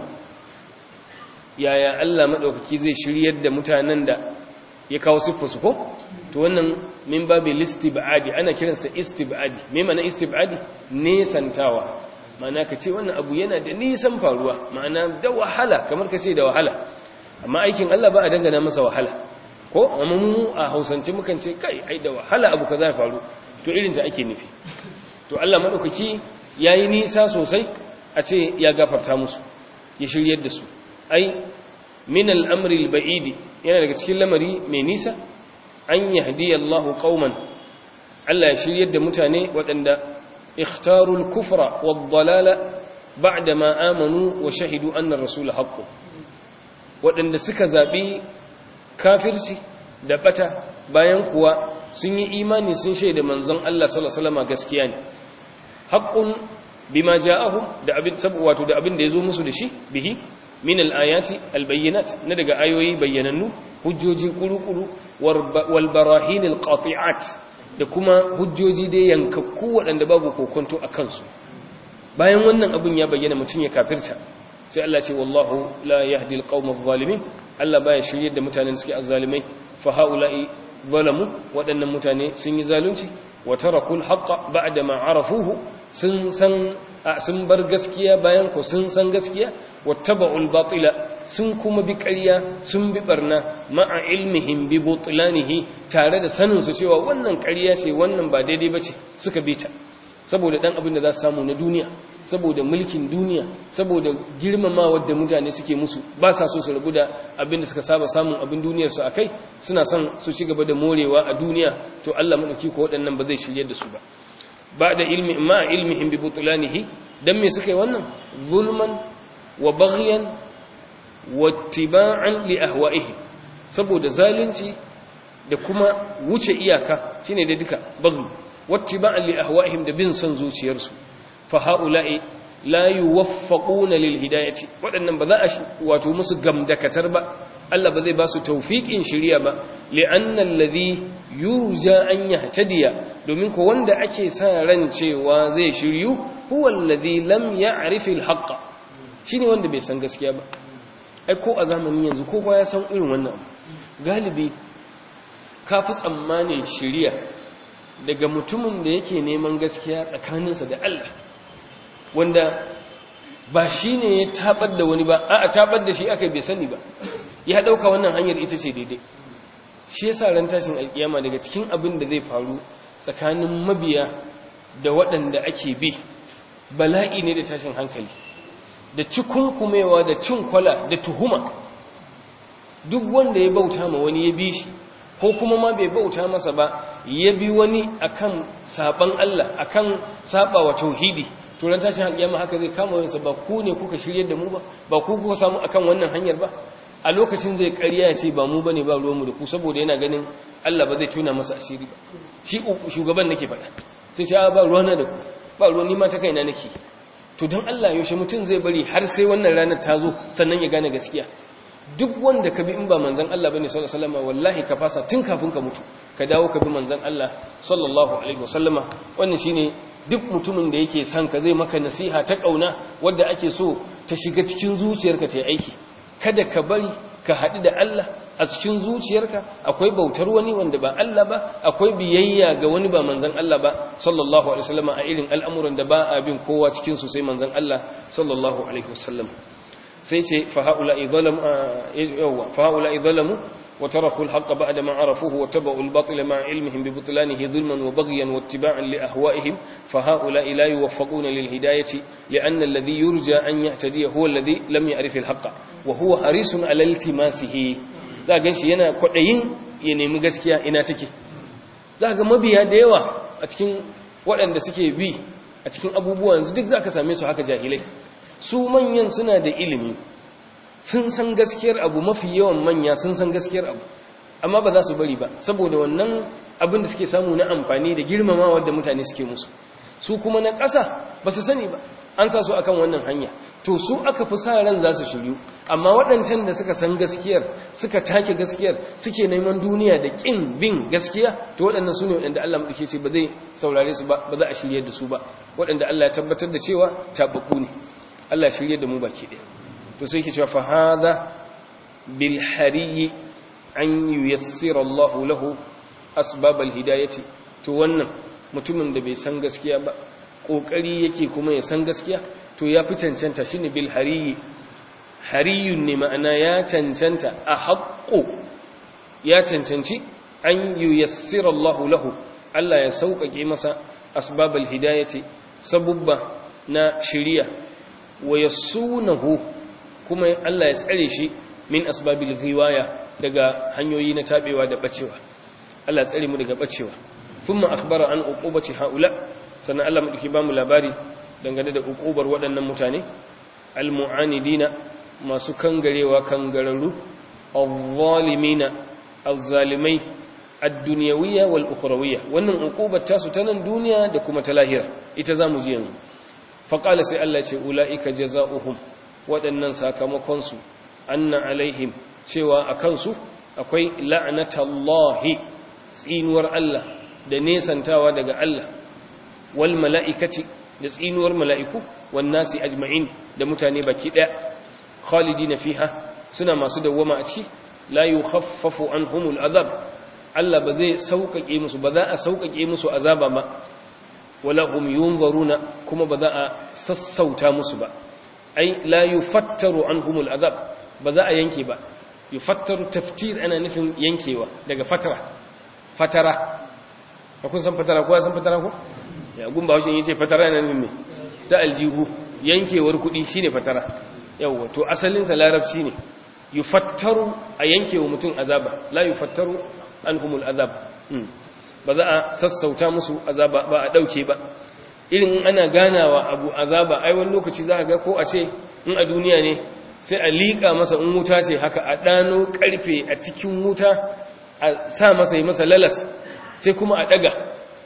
yaya Allah madaukaki zai shiryar da mutanen da ya kawo siffarsu ko to wannan min babi listibadi ana kiransa istibadi me mana istibadi nesantawa ma'ana ka ce wannan abu yana da nisan faruwa ma'ana da wahala kamar ka ce da wahala amma aikin Allah ba a dangana masa wahala ko amma mu a hausance mukan ce kai ai da wahala abu kaza faru to irin ta ake nufi to Allah madaukaki yayi nisa sosai a ce ya gafarta musu ya shiryar da su ai min al-amri al-ba'idi yana daga cikin lamari mai nisa an yahdi Allahu qauman Allah ya shiryar da mutane waɗanda ikhtarul kufra wad-dalala ba'da ma amanu wa shahidu anna ar-rasul haqqu waɗanda suka zabi kafirci da bata bayan kuwa sun yi imani sun shaida manzon Allah sallallahu alaihi wasallam gaskiya ne haqqun bima ja'ahum da abin wato da abin da yazo musu da shi bihi min al-ayati al-bayyinat na daga ayoyi bayyanannu hujjoji kuru-kuru wal barahin al-qati'at da kuma hujjoji dai yankakku waɗanda babu kokonto a kansu bayan wannan abun ya bayyana mutum ya kafirta sai Allah ce wallahu la yahdi al-qawma adh-dhalimin Allah baya shiryar da mutanen suke azzalimai fa haula'i zalamu waɗannan mutane sun yi zalunci wa tarakul haqqa ba'da ma arafuhu sun san sun bar gaskiya bayan ko sun san gaskiya wattaba'ul batila sun kuma bi ƙarya sun bi barna ma'a ilmihim bi butlanihi tare da sanin su cewa wannan ƙarya ce wannan ba daidai bace suka bi ta saboda dan abin da za su samu na duniya saboda mulkin duniya saboda girmamawar da mutane suke musu ba sa so su rabu da abin da suka saba samun abin duniyar su akai suna son su ci gaba da morewa a duniya to Allah madauki ko waɗannan ba zai shirye da su ba ba da ilmi ma ilmihim bi butlanihi dan me suka yi wannan zulman wa baghyan wa ittiba'an li ahwa'ihi saboda zalunci da kuma wuce iyaka shine da duka baghi wa ittiba'an li ahwa'ihim da bin san zuciyarsu fa haula'i la yuwaffaquna lil hidayati wadannan ba za a wato musu gamdakatar ba Allah ba zai ba su tawfiqin shiriya ba li'anna alladhi yurja an yahtadiya domin ko wanda ake sa ran cewa zai shiryu huwa alladhi lam ya'rif al-haqq shine wanda bai san gaskiya ba ai ko a zamanin yanzu ko ya san irin wannan galibi ka fi tsammanin shiriya daga mutumin da yake neman gaskiya tsakaninsa da Allah wanda ba shi ne ya tabar da wani ba a tabar da shi aka bai sani ba ya ɗauka wannan hanyar ita ce daidai shi ya sa ran tashin alƙiyama daga cikin abin da zai faru tsakanin mabiya da waɗanda ake bi bala'i ne da tashin hankali da cikunkumewa da cin kwala da tuhuma duk wanda ya bauta ma wani ya bi shi ko kuma ma bai bauta masa ba ya bi wani akan saban Allah akan saba wa tauhidi to ran tashin alƙiyama haka zai kama wayansa ba ku ne kuka shiryar da mu ba ba ku kuka samu akan wannan hanyar ba a lokacin zai ƙarya ya ce ba mu bane ba ruwanmu da ku saboda yana ganin Allah ba zai tuna masa asiri ba shi shugaban nake faɗa sai ce ba ruwana da ku ba ruwan nima ta kaina nake to don Allah yaushe mutum zai bari har sai wannan ranar ta zo sannan ya gane gaskiya duk wanda ka bi in ba manzan Allah bane sallallahu alaihi wasallama wallahi ka fasa tun kafin ka mutu ka dawo ka bi manzan Allah sallallahu alaihi wasallama wannan shine duk mutumin da yake son ka zai maka nasiha ta kauna wadda ake so ta shiga cikin zuciyarka ta yi aiki kada ka bari ka haɗu da Allah a cikin zuciyarka akwai bautar wani wanda ba Allah ba akwai biyayya ga wani ba manzan Allah ba sallallahu alaihi wasallam a irin al'amuran da ba a bin kowa cikin su sai manzan Allah sallallahu alaihi wasallam sai ce fa haula'i zalamu yawa fa haula'i zalamu wa taraku al-haqqa ba'da ma arafuhu wa tabu al-batila ma ilmihim bi butlanihi zulman wa baghyan wa ittiba'an li ahwa'ihim fa haula'i la yuwaffaquna lil hidayati li'anna alladhi yurja an yahtadiya huwa alladhi lam ya'rif al-haqqa wa huwa harisun 'ala iltimasihi za gan shi yana kwaɗayin ya nemi gaskiya ina take za ga mabiya da yawa a cikin waɗanda suke bi a cikin abubuwan duk za ka same su haka jahilai su manyan suna da ilimi sun san gaskiyar abu mafi yawan manya sun san gaskiyar abu amma ba za su bari ba saboda wannan abin da suke samu na amfani da girmamawa da mutane suke musu su kuma na ƙasa ba su sani ba an sa su akan wannan hanya to su aka fi sa ran za su shiryu amma waɗancan da suka san gaskiyar suka take gaskiyar suke neman duniya da ƙin bin gaskiya to waɗannan su ne waɗanda Allah maɗauke ce ba zai saurare su ba ba za a shirye da su ba waɗanda Allah ya tabbatar da cewa tababbu ne Allah shirye da mu baki ɗaya to sai ke cewa fa hadha bil hariyi an yuyassira Allah lahu asbab al hidayati to wannan mutumin da bai san gaskiya ba kokari yake kuma ya san gaskiya to ya fi cancanta shi ne bil hariyi hariyun ne ma'ana ya cancanta a haƙƙo ya cancanci an yi yassira Allah lahu Allah ya sauƙaƙe masa asbabal hidayati sabubba na shiriya wa yasunahu kuma Allah ya tsare shi min asbabil ghiwaya daga hanyoyi na tabewa da bacewa Allah ya tsare mu daga bacewa thumma akhbara an uqubati haula sannan Allah mu dake ba mu labari dangane da ukubar waɗannan mutane almu'anidina masu kangarewa kangararru azzalimina azzalimai ad-dunyawiyya wal ukhrawiyya wannan ukubar tasu ta nan duniya da kuma ta lahira ita zamu ji yanzu fa qala sai Allah ce ulaika jazaohum waɗannan sakamakon su anna alaihim cewa akan su akwai la'natullahi tsinuwar Allah da nesantawa daga Allah wal mala'ikati da tsinuwar mala'iku wan nasi ajma'in da mutane baki daya khalidina fiha suna masu dawwama a ciki la yukhaffafu anhumul azab Allah ba zai sauƙaƙe musu ba za a sauƙaƙe musu azaba ba wala hum yunzaruna kuma ba za a sassauta musu ba ai la yufattaru anhumul azab ba za a yanke ba yufattaru taftir ana nufin yankewa daga fatara fatara kun san fatara ko san fatara ko ya gumba haushin yace fatara yana nufin me ta aljihu yankewar kuɗi shine fatara yawa to asalin sa larabci ne yufattaru a yankewa mutum azaba la yufattaru anhumul azab ba za a sassauta musu azaba ba a dauke ba irin in ana ganawa abu azaba ai wani lokaci za ka ga ko a ce in a duniya ne sai a liƙa masa in wuta ce haka a ɗano ƙarfe a cikin wuta a sa masa yi masa lalas sai kuma a ɗaga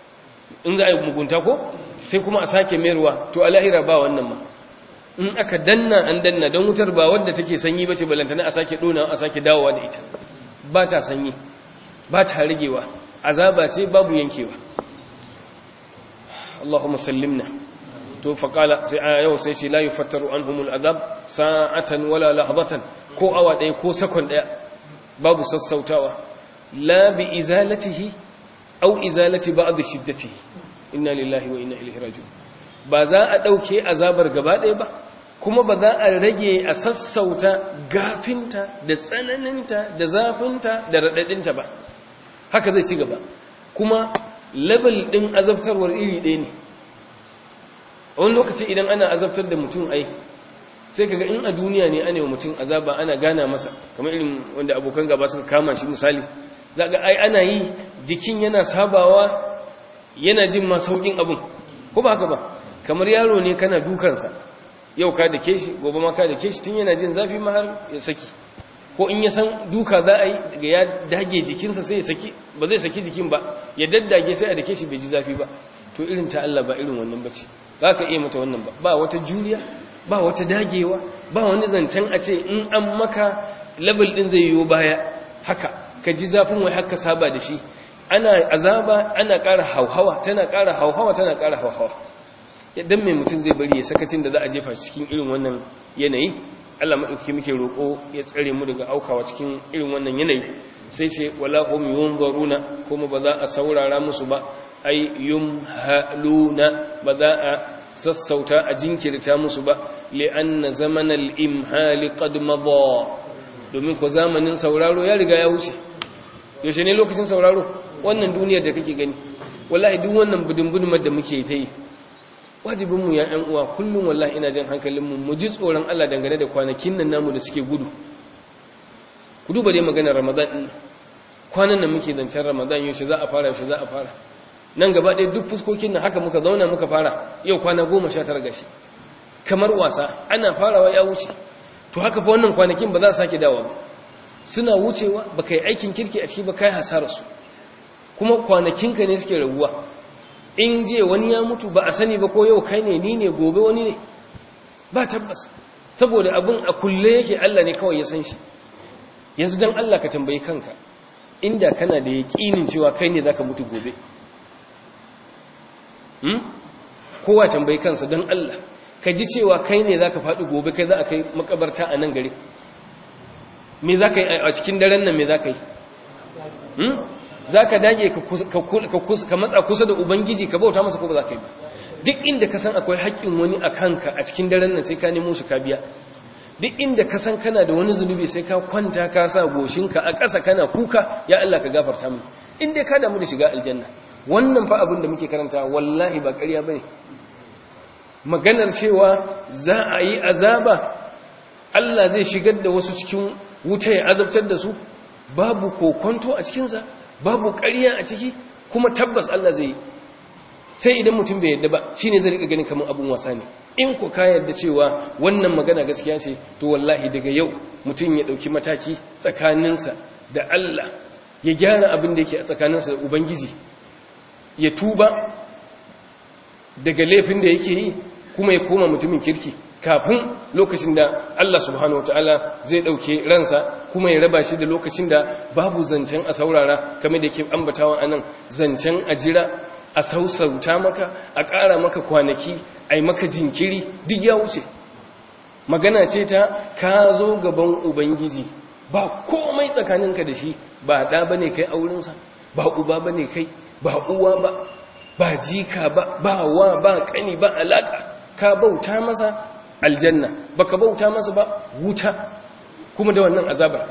in za a yi mugunta ko sai kuma a sake mayarwa to a lahira ba wannan ma in aka danna an danna don wutar ba wadda take sanyi ba ce balantana a sake ɗona a sake dawowa da ita ba ta sanyi ba ta ragewa azaba ce babu yankewa Allahumma sallimna to faƙala sai a yau sai ce la yufattaru anhumul azab sa'atan wala lahzatan ko awa ɗaya ko sakon ɗaya babu sassautawa la bi izalatihi au izalati ba'd shiddatihi inna lillahi wa inna ilaihi raji'un ba za a ɗauke azabar gaba ɗaya ba kuma ba za a rage a sassauta gafinta da tsananinta da zafinta da raɗaɗinta ba haka zai ci gaba kuma level ɗin azabtarwar iri ɗaya ne a wani lokaci idan ana azabtar da mutum ai sai kaga in a duniya ne ana yi mutum azaba ana gana masa kamar irin wanda abokan gaba suka kama shi misali za ga ai ana yi jikin yana sabawa yana jin ma saukin abin ko ba haka ba kamar yaro ne kana dukansa yau ka da ke shi gobe ma ka da ke shi tun yana jin zafi ma har ya saki ko in ya san duka za a yi daga ya dage jikinsa sai ya saki ba zai saki jikin ba ya daddage sai a da ke shi bai ji zafi ba to irin ta Allah ba irin wannan bace ba ka iya mata wannan ba ba wata juriya ba wata dagewa ba wani zancen a ce in an maka level din zai yiwu baya haka ka ji zafin wai haka saba da shi ana azaba ana ƙara hauhawa tana ƙara hauhawa tana ƙara hauhawa dan mai mutum zai bari ya sakacin da za a jefa cikin irin wannan yanayi Allah maɗauki muke roƙo ya tsare mu daga aukawa cikin irin wannan yanayi sai ce wala hum yunzaruna kuma ba za a saurara musu ba ay yumhaluna ba za a sassauta a jinkirta musu ba li'anna zamanal imhali qad madha domin ko zamanin sauraro ya riga ya wuce yaushe ne lokacin sauraro wannan duniyar da kake gani wallahi duk wannan budin da muke ta yi wajibinmu ya ‘yan uwa kullum wallahi ina jan hankalinmu mu ji tsoron Allah dangane da kwanakin nan namu da suke gudu ku duba dai maganar ramadan ɗin kwanan nan muke zancen ramadan yaushe za a fara yaushe za a fara nan gaba ɗaya duk fuskokin nan haka muka zauna muka fara yau kwana goma sha tara gashi kamar wasa ana farawa ya wuce to haka fa wannan kwanakin ba za su sake dawa ba suna wucewa ba kai aikin kirki a ciki ba kai hasararsu kuma kwanakinka ne suke raguwa in je wani ya mutu ba a sani ba ko yau kai ne ni ne gobe wani ne ba tabbas saboda abin a kulle yake Allah ne kawai ya san shi yanzu dan Allah ka tambayi kanka inda kana da yaƙinin cewa kai ne zaka mutu gobe hmm kowa tambayi kansa dan Allah ka ji cewa kai ne zaka faɗi gobe kai za a kai makabarta a nan gari me zaka yi a cikin daren nan me zaka yi hmm za ka dage ka matsa kusa da ubangiji ka bauta masa ko ba za ka yi ba duk inda ka san akwai haƙƙin wani a kanka a cikin daren nan sai ka nemo shi ka biya duk inda ka san kana da wani zunubi sai ka kwanta ka sa goshinka a ƙasa kana kuka ya Allah ka gafarta mu in dai ka damu da shiga aljanna wannan fa abin da muke karanta wallahi ba ƙarya bane maganar cewa za a yi azaba Allah zai shigar da wasu cikin wuta ya azabtar da su babu kokonto a cikinsa babu ƙarya a ciki kuma tabbas Allah zai yi sai idan mutum bai yadda ba shine zai rika ganin kamar abun wasa ne in ku ka yadda cewa wannan magana gaskiya ce to wallahi daga yau mutum ya dauki mataki tsakaninsa da Allah ya gyara abin da yake a tsakaninsa da ubangiji ya tuba daga laifin da yake yi kuma ya koma mutumin kirki kafin lokacin da Allah subhanahu wataala zai dauke ransa kuma ya raba shi da lokacin da babu zancen a saurara kamar da ke ambatawa anan zancen a jira a sausauta maka a ƙara maka kwanaki a yi maka jinkiri duk ya wuce magana ce ta ka zo gaban ubangiji ba komai tsakaninka da shi ba ɗa ba ne kai aurensa ba uba ba ne kai ba uwa ba ba jika ba ba wa ba ƙani ba alaƙa ka bauta masa aljanna baka bauta masa ba wuta kuma da wannan azabar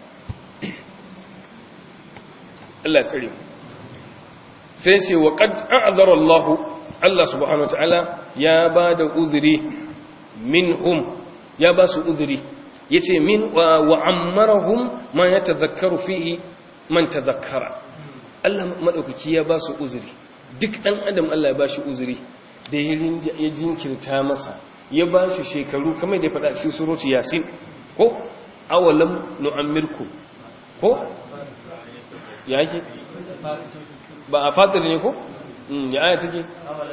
Allah tsare sai ce wa qad a'zara Allah Allah subhanahu wataala ya bada uzuri minhum ya ba su uzuri yace min wa ammarahum ma yatadhakkaru fihi man tadhakkara Allah madaukaki ya ba su uzuri duk dan adam Allah ya ba shi uzuri da ya jinkirta masa ya ba shi shekaru kamar da ya faɗa cikin surutu yasin ko awalam nu'ammirku ko ya yake ba a fatir ne ko ya aya take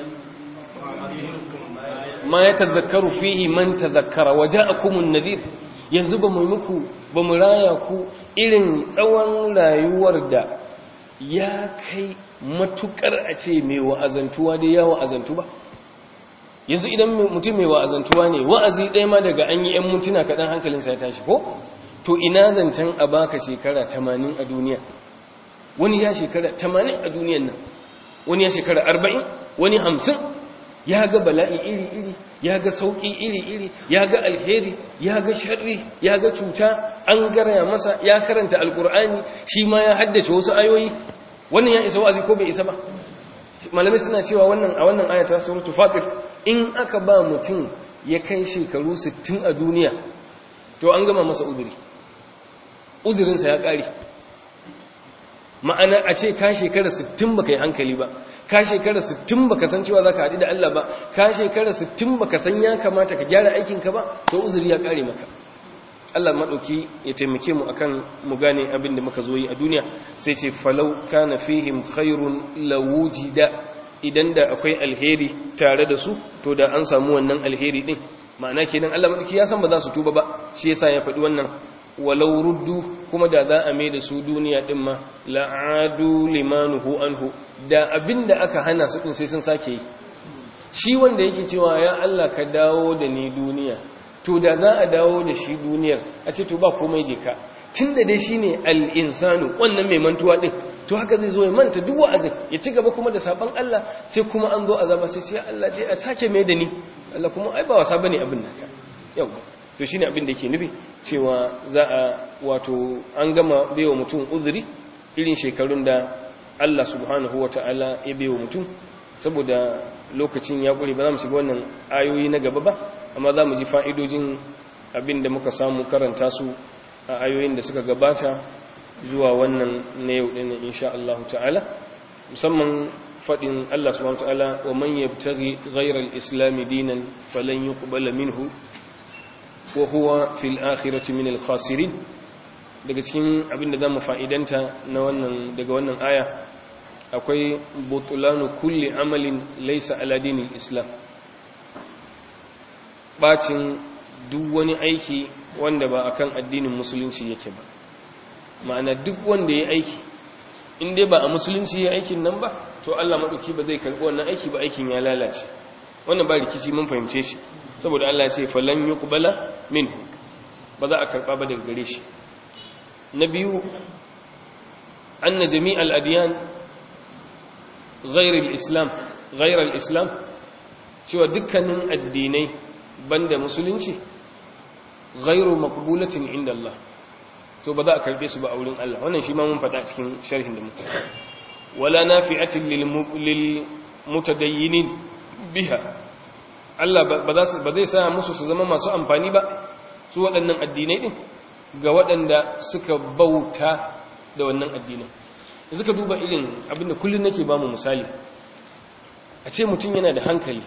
ma ya tazakkaru fihi man tazakkara waja'akumun nadhir yanzu ba mu muku ba mu raya ku irin tsawon rayuwar da ya kai matukar a ce mai wa'azantuwa da ya wa'azantu ba yanzu idan mutum mai wa'azantuwa ne wa'azi ɗaya ma daga an yi ‘yan mutuna kaɗan hankalinsa ya tashi ko to ina zancen a baka shekara 80 a duniya wani ya shekara 80 a duniyan nan wani ya shekara 40 wani 50 ya ga bala'i iri-iri ya ga sauƙi iri-iri ya ga alheri ya ga sharri ya ga cuta an garaya masa ya karanta alkur'ani shi ma ya haddace wasu ayoyi wannan ya isa wa'azi ko bai isa ba malamai suna cewa wannan a wannan ayata suratul fatir in aka ba mutum ya kai shekaru 60 a duniya to an gama masa uzuri uzurinsa ya ƙare ma'ana a ce ka shekara 60 baka yi hankali ba ka shekara 60 baka san cewa zaka haɗu da Allah ba ka shekara 60 baka san ya kamata ka gyara aikinka ba to uzuri ya ƙare maka Allah maɗauki ya taimake mu akan mu gane abin da muka zo yi a duniya sai ce falau kana fihim khairun lawujida idan da akwai alheri tare da su to da an samu wannan alheri din ma'ana kenan Allah maɗauki ya san ba za su tuba ba shi yasa ya faɗi wannan walau ruddu kuma da za a mai da su duniya din ma la'adu limanuhu anhu da abin da aka hana su din sai sun sake yi shi wanda yake cewa ya Allah ka dawo da ni duniya to da za a dawo da shi duniyar a ce to ba komai je ka tun da dai shi ne al'insanu wannan mai mantuwa ɗin to haka zai zo ya manta duk wa'azin ya ci gaba kuma da sabon Allah sai kuma an zo azaba sai sai Allah dai a sake mai da ni Allah kuma ai ba wasa bane abin naka yau to shine abin da yake nufi cewa za a wato an gama baiwa mutum uzuri irin shekarun da Allah subhanahu wataala ya baiwa mutum saboda lokacin ya ƙure ba za mu shiga wannan ayoyi na gaba ba amma za mu ji fa'idojin abin da muka samu karanta su a ayoyin da suka gabata zuwa wannan na yau ɗin insha Allah ta'ala musamman faɗin Allah subhanahu ta'ala wa man yabtaghi ghayra al-islam dinan falan yuqbala minhu wa huwa fil akhirati min al-khasirin daga cikin abin da zamu fa'idanta na wannan daga wannan aya akwai butulanu kulli amalin laysa ala dinil islam bacin duk wani aiki wanda ba akan addinin musulunci yake ba ma'ana duk wanda ya aiki in dai ba a musulunci ya aikin nan ba to Allah madauki ba zai karbi wannan aiki ba aikin ya lalace wannan ba rikici mun fahimce shi saboda Allah ya ce falan yuqbala minhu ba za a karba ba daga gare shi na biyu anna jami'al adyan ghayr al-islam ghayr al-islam cewa dukkanin addinai banda musulunci ghairu maqbulatin inda Allah to ba za a karbe su ba a wurin Allah wannan shi ma mun faɗa cikin sharhin da muka wala nafi'atin lil mutadayyinin biha Allah ba za ba zai sa musu su zama masu amfani ba su waɗannan addinai din ga waɗanda suka bauta da wannan addinin yanzu ka duba irin abinda kullun nake ba mu misali a ce mutum yana da hankali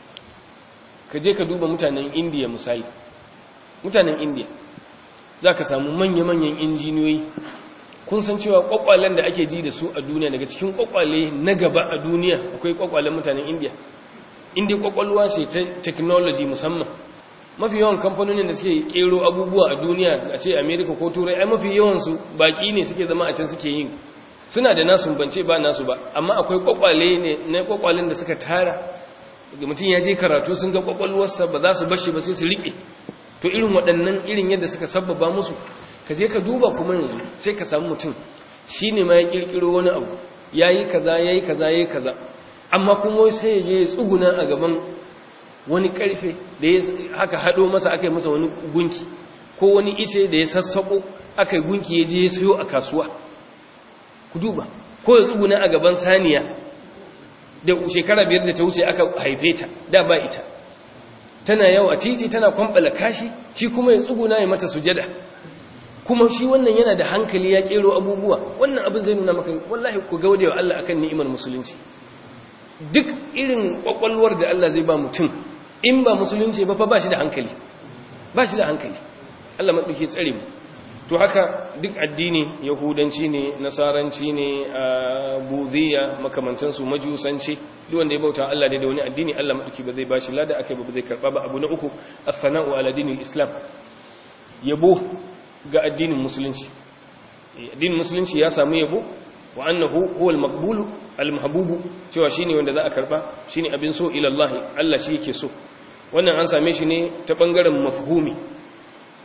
ka je ka duba mutanen indiya misali mutanen indiya za ka samu manya-manyan injiniyoyi kun san cewa kwakwalen da ake ji da su a duniya daga cikin kwakwale na gaba a duniya akwai kwakwalen mutanen indiya indiya kwakwalwa ce ta technology musamman mafi yawan kamfanonin da suke kero abubuwa a duniya a ce america ko turai ai mafi yawansu baki ne suke zama a can suke yin suna da nasu bance ba nasu ba amma akwai kwakwale ne na kwakwalen da suka tara da mutum ya je karatu sun ga kwakwalwarsa ba za su bashi ba sai su riƙe to irin waɗannan irin yadda suka sabbaba musu ka je ka duba kuma yanzu sai ka samu mutum shi ne ma ya ƙirƙiro wani abu ya yi kaza ya yi kaza ya yi kaza amma kuma sai ya je ya tsuguna a gaban wani ƙarfe da ya haka haɗo masa aka yi masa wani gunki ko wani ice da ya sassaƙo aka yi gunki ya je ya sayo a kasuwa ku duba ko ya tsuguna a gaban saniya da shekara biyar da ta wuce aka haife ta da ba ita tana yau a titi tana kwambala kashi shi kuma ya tsuguna ya mata sujada kuma shi wannan yana da hankali ya kero abubuwa wannan abin zai nuna maka wallahi ku gaude wa Allah akan ni'imar musulunci duk irin kwakwalwar da Allah zai ba mutum in ba musulunci ba fa ba shi da hankali ba shi da hankali Allah maɗauki tsare mu to haka duk addini yahudanci ne nasaranci ne buziya makamantansu majusanci duk wanda ya bauta Allah da wani addini Allah madauki ba zai bashi lada akai ba zai karba ba abu na uku as-sana'u ala dinil islam yabo ga addinin musulunci addinin musulunci ya samu yabo wa annahu huwa al-maqbul al-mahbub cewa shine wanda za a karba shine abin so ila Allah Allah shi yake so wannan an same shi ne ta bangaren mafhumi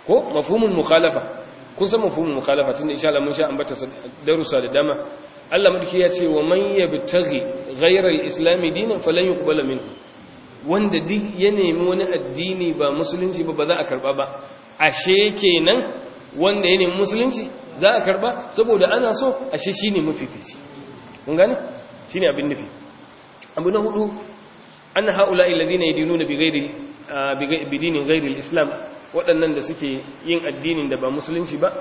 ko mafhumul mukhalafa kun san mafhumul mukhalafa tunda insha Allah mun sha ambata darussa da dama Allah madaki ya ce wa man yabtaghi ghayra al-islam dinan falan yuqbala minhu wanda duk ya nemi wani addini ba musulunci ba ba za a karba ba ashe kenan wanda ya nemi musulunci za a karba saboda ana so ashe shine mafifici kun gane shine abin nufi abu na hudu anna haula'i alladhina yadinuna bighairi bidinin ghairi al-islam waɗannan da suke yin addinin da ba musulunci ba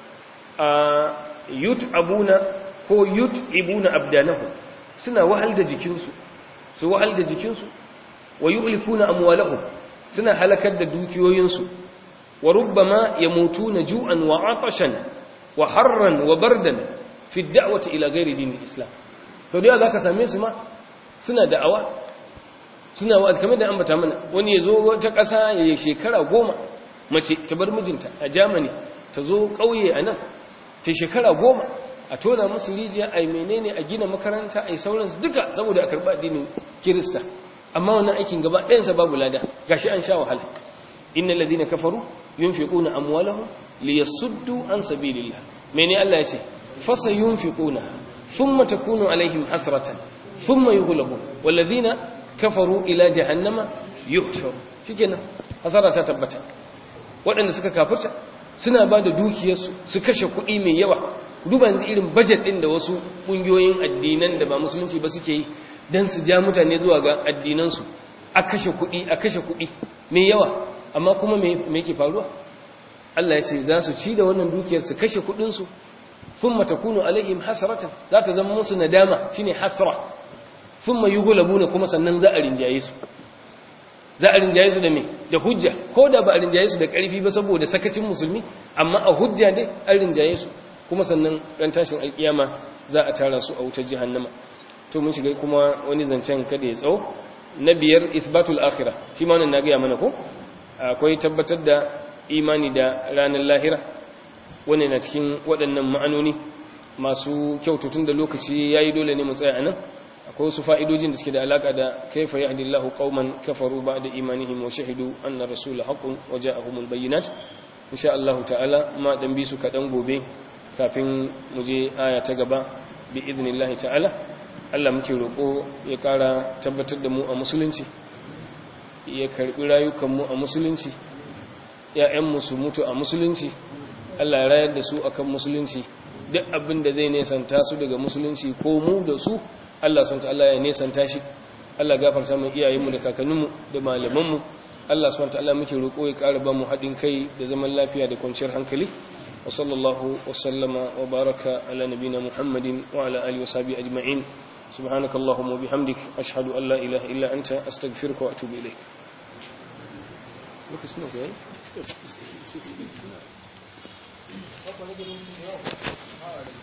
yut'abuna ko yut'ibuna abdanahu suna wahal da jikinsu su wahal da jikinsu wa yu'lifuna amwalahum suna halakar da dukiyoyinsu wa rubbama yamutuna ju'an wa atashan wa harran wa bardan fi da'wati ila ghairi dinil islam sau da zaka same su ma suna da'awa suna wa'azi kamar da ambata mana wani ya zo wata ƙasa ya yi shekara goma mace ta bar mijinta a germany ta zo ƙauye a nan ta shekara goma a tona musu rijiya a yi menene a gina makaranta a yi sauransu duka saboda a karɓa addinin kirista amma wannan aikin gaba ɗayansa babu lada gashi an sha wahala inna ladina kafaru yunfiquna amwalahum liyasuddu an sabilillah mene Allah ya ce fasa yunfiquna thumma takunu alaihim hasratan thumma yughlabun walladhina kafaru ila jahannama yuhsharu shikenan hasara ta tabbata waɗanda suka kafirta suna ba da dukiyarsu su kashe kuɗi mai yawa duba yanzu irin budget ɗin da wasu ƙungiyoyin addinan da ba musulunci ba suke yi don su ja mutane zuwa ga addinansu a kashe kuɗi a kashe kuɗi mai yawa amma kuma me yake faruwa Allah ya ce za su ci da wannan dukiyar su kashe kuɗinsu thumma takunu alaihim hasratan za ta zama musu nadama shine hasra thumma yughlabuna kuma sannan za a rinjaye su za a rinjaye su da me da hujja ko da ba a rinjaye su da ƙarfi ba saboda sakacin musulmi amma a hujja dai an rinjaye su kuma sannan ran tashin alkiyama za a tara su a wutar jahannama to mun shiga kuma wani zancen kada ya tsawo na biyar ithbatul akhirah shi ma wannan na gaya mana ko akwai tabbatar da imani da ranar lahira wannan na cikin waɗannan ma'anoni masu kyaututun da lokaci yayi dole ne mu tsaya anan akwai wasu fa'idojin da suke da alaka da kaifa yahdillahu qauman kafaru ba'da imanihim wa shahidu anna rasula haqqun wa ja'ahumul bayyinat insha Allah ta'ala ma dan bi su kadan gobe kafin mu je aya ta gaba bi idnillahi ta'ala Allah muke roko ya kara tabbatar da mu a musulunci ya karbi rayukan mu a musulunci ya'yan mu su mutu a musulunci Allah ya rayar da su akan musulunci duk abin da zai nesanta su daga musulunci ko mu da su Allah subhanahu ta'ala ya nesanta shi Allah gafarta mu iyayenmu da kakanninmu da malamanmu Allah subhanahu ta'ala muke roƙo ya ƙara ba mu haɗin kai da zaman lafiya da kwanciyar hankali wa sallallahu wa sallama wa baraka ala nabina Muhammadin wa ala alihi wa sahbihi ajma'in subhanakallahumma wa bihamdik ashhadu an la ilaha illa anta astaghfiruka wa atubu ilaik lokacin da yayi